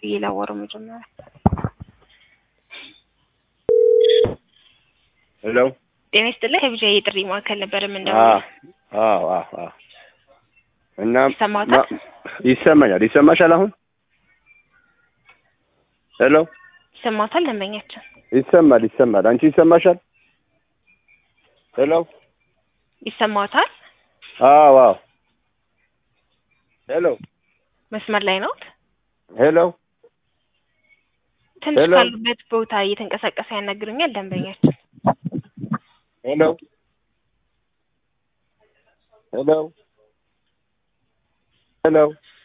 ብዬ ላወራው መጀመሪያ። ሄሎ ጤና ይስጥልኝ። ከቢጃ የጥሪ ማዕከል ነበር አዎ የምንደውለው። አዎ አዎ አዎ። እና ይሰማዎታል? ማ- ይሰማኛል። ይሰማሻል አሁን? ሄሎ ይሰማዎታል? ደንበኛችን ይሰማል ይሰማል። አንቺ ይሰማሻል? ሄሎ ይሰማዎታል? አዎ አዎ። ሄሎ መስመር ላይ ነው? ሄሎ ትንሽ ሄሎ። ካሉበት ቦታ እየተንቀሳቀሰ ያናግሩኛል ደንበኛችን። ሄሎ ሄሎ ሄሎ